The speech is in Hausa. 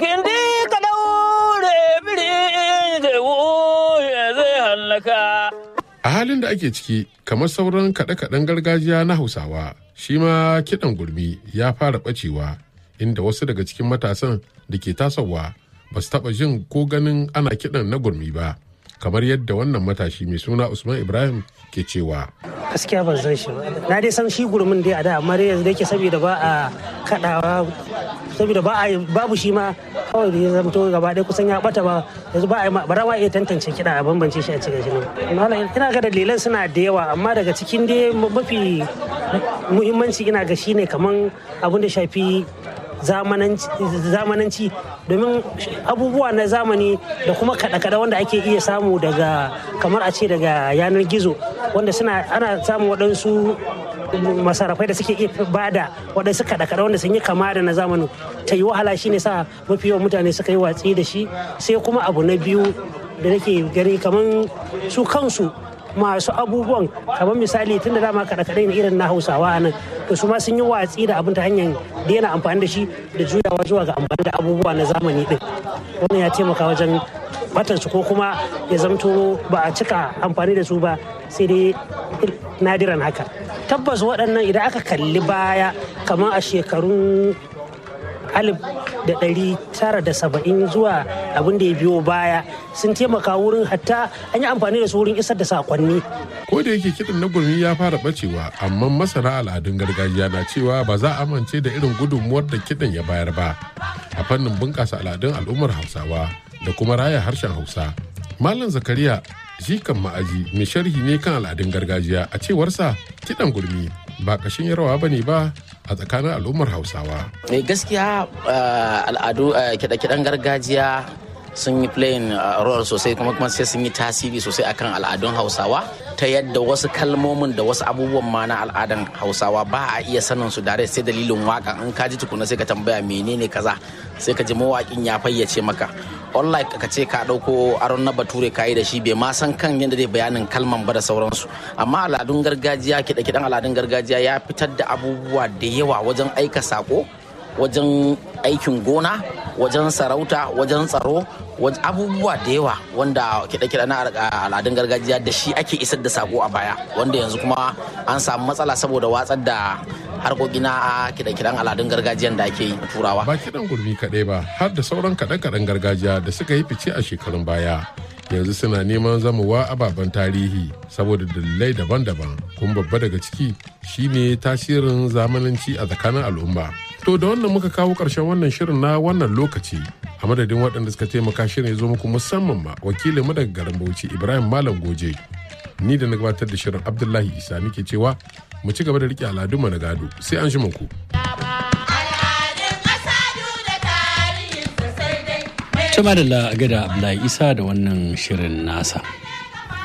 Gindi ka daure biri da wuya zai hallaka. A halin da ake ciki, kamar sauran kaɗe-kaɗen gargajiya na Hausawa, shi ma kiɗan gurmi ya fara ɓacewa, inda wasu daga cikin matasan da ke tasowa ba su taɓa jin ko ganin ana kiɗan na gurmi ba, kamar yadda wannan matashi mai suna Usman Ibrahim ke cewa. gaskiya ban san shi ba na dai san shi gurumin dai a da amma dai yanzu da yake saboda ba a kadawa saboda ba a babu shi ma kawai da ya zamto gaba ɗaya kusan ya bata ba yanzu ba a ba ra iya tantance kiɗa a bambance shi a cikin shi nan ina ga dalilan suna da yawa amma daga cikin dai mafi muhimmanci ina ga shine kaman abin da shafi zamananci domin abubuwa na zamani da kuma kada-kada wanda ake iya samu daga kamar a ce daga yanar gizo wanda suna ana samun waɗansu masarafai da suke iya bada waɗansu kada-kada wanda sun yi kama da na zamanin ta yi wahala shine sa mafi yawan mutane suka yi watsi da shi sai kuma abu na biyu da nake gani kamar su kansu masu abubuwan kamar misali tun da dama kaɗe-kaɗe na irin na hausawa a nan to su ma sun yi watsi da abin ta hanyar daina amfani da shi da juyawa zuwa ga amfani da abubuwa na zamani din wannan ya taimaka wajen batansu ko kuma ya zamto ba a cika amfani da su ba sai dai nadiran haka tabbas waɗannan idan aka kalli baya kamar a shekarun alif da ɗari tara da saba'in zuwa abin da ya biyo baya sun taimaka wurin hatta an yi amfani da su wurin isar da sakonni. Ko da yake kiɗan na gurmi ya fara bacewa amma masana al'adun gargajiya na cewa ba za a amince da irin gudunmuwar da kiɗan ya bayar ba a fannin bunƙasa al'adun al'ummar Hausawa da kuma raya harshen Hausa. Malam Zakariya shi kan ma'aji mai sharhi ne kan al'adun gargajiya a cewarsa kiɗan gurmi ba ƙashin yarwa ba ne ba a tsakanin al'ummar hausawa. gaskiya al'adu kiɗe-kiɗen gargajiya sun yi playing role sosai kuma kuma sai sun yi tasiri sosai akan al'adun hausawa ta yadda wasu kalmomin da wasu abubuwan ma na al'adan hausawa ba a iya sanin su dare sai dalilin waka in ka ji tukuna sai ka tambaya menene kaza sai ka ji mawaƙin ya fayyace maka unlike ka ce ka ɗauko aron na bature ka yi da shi bai ma san kan yadda zai bayanin kalman ba da sauransu amma al'adun gargajiya kiɗe-kiɗen al'adun gargajiya ya fitar da abubuwa da yawa wajen aika sako wajen aikin gona wajen sarauta wajen tsaro abubuwa da yawa wanda kiɗe-kiɗe na al'adun gargajiya da shi ake isar da sako a baya wanda yanzu kuma an samu matsala saboda watsar da harkoki na kiɗe-kiɗen al'adun gargajiyan da ake yi turawa. Ba kiɗan gurmi kaɗai ba har da sauran kaɗe-kaɗen gargajiya da suka yi fice a shekarun baya. Yanzu suna neman zamowa ababen tarihi saboda dalilai daban-daban kuma babba daga ciki shine tasirin zamananci a tsakanin al'umma. To da wannan muka kawo ƙarshen wannan shirin na wannan lokaci a madadin waɗanda suka taimaka shirin ya zo muku musamman ma wakilin mu daga garin Bauchi Ibrahim Malam Goje. Ni da na gabatar da shirin Abdullahi Isa nake cewa mu ci gaba da riƙe al'adunmu na gado sai an shi ku. Tuma da gada Abdullahi Isa da wannan shirin nasa.